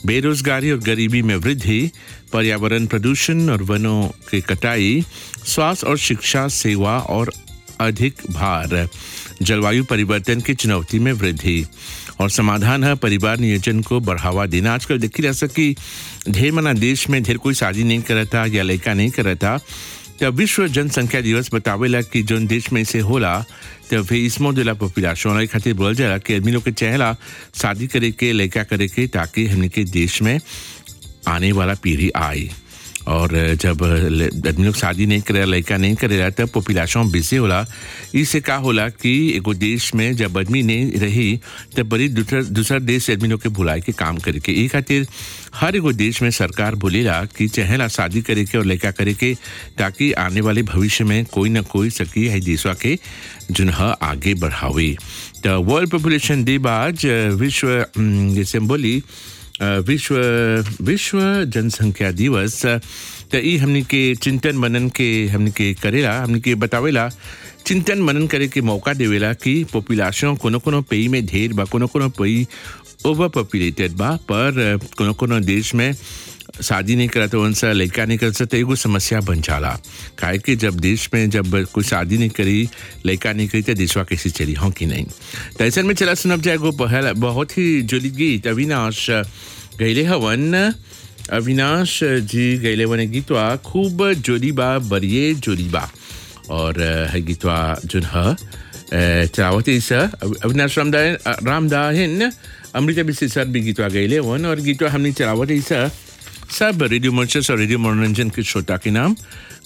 बेरोजगारी और गरीबी में वृद्धि पर्यावरण प्रदूषण और वनों की कटाई स्वास्थ्य और शिक्षा सेवा और अधिक भार जलवायु परिवर्तन की चुनौती में वृद्धि और समाधान है परिवार नियोजन को बढ़ावा देना आजकल देखी जा सकी ढेर मना देश में ढेर कोई शादी नहीं करता या लड़का नहीं करता तब विश्व जनसंख्या दिवस बतावेला कि जोन देश में से होला तब फिर इसमो दिला पॉपुलेशन खातिर बोल जाला कि आदमी लोग के चाहेला शादी करे के लड़का करे के ताकि हमने के देश में आने वाला पीढ़ी आए और जब आदमी लोग शादी नहीं करे लड़का नहीं करेला तब पॉपुलेशन बेसी होला इससे का होला कि एगो देश में जब आदमी नहीं रही तब बड़ी दूसर दूसर देश से आदमी लोग के बुलाए के काम करे के ई खातिर हर एगो देश में सरकार बोलेला कि चाहेला शादी करे के और लड़का करे के ताकि आने वाले भविष्य में कोई ना कोई सकी है देशवा के जुनह आगे बढ़ावे तो वर्ल्ड पॉपुलेशन डे बाद विश्व जैसे हम बोली विश्व विश्व जनसंख्या दिवस त ई हमनी के चिंतन मनन के हमनी के करेला हमनी के बतावेला चिंतन मनन करे के मौका देवेला कि पॉपुलेशन कोनो कोनो पेई में ढेर बा कोनो कोनो पेई ओवर पॉपुलेटेड बा पर कोनो कोनो देश में शादी नहीं करता उनसे लड़का नहीं करता तो एगो समस्या बन जाला काहे कि जब देश में जब कोई शादी नहीं करी लड़का नहीं करी तो देशवा कैसे चली हों कि नहीं तो ऐसे में चला सुनब जाएगो पहला बहुत ही जुली गीत अविनाश गैले हवन अविनाश जी गैले वन गीतवा खूब जोली बा बरिए जोली बा और है गीतवा जुन ह चलावती सा अविनाश रामदायन रामदाहिन अमृता बिस्सी सर भी गीतवा गैले वन और गीतवा हमने चलावती सा सब रेडियो मर्चेस और रेडियो मनोरंजन के श्रोता के नाम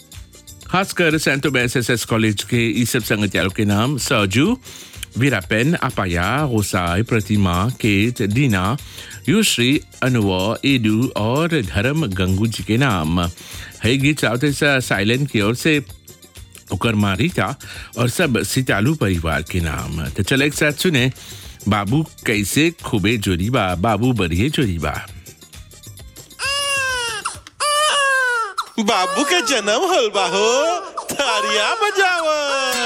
खासकर सैंतो एस एस एस कॉलेज के ई सब संगतियारों के नाम सरजू वीरापेन अपाया रोसाई प्रतिमा केत दीना युश्री अनुव एडू और धर्म गंगू जी के नाम है गीत चाहते साइलेंट की ओर से उकर मारिता और सब सितालू परिवार के नाम तो चलो एक साथ सुने बाबू कैसे खूबे जोरी बा बाबू बरिए जोरी बा बाबू के जन्म होल बा हो तारिया बजावा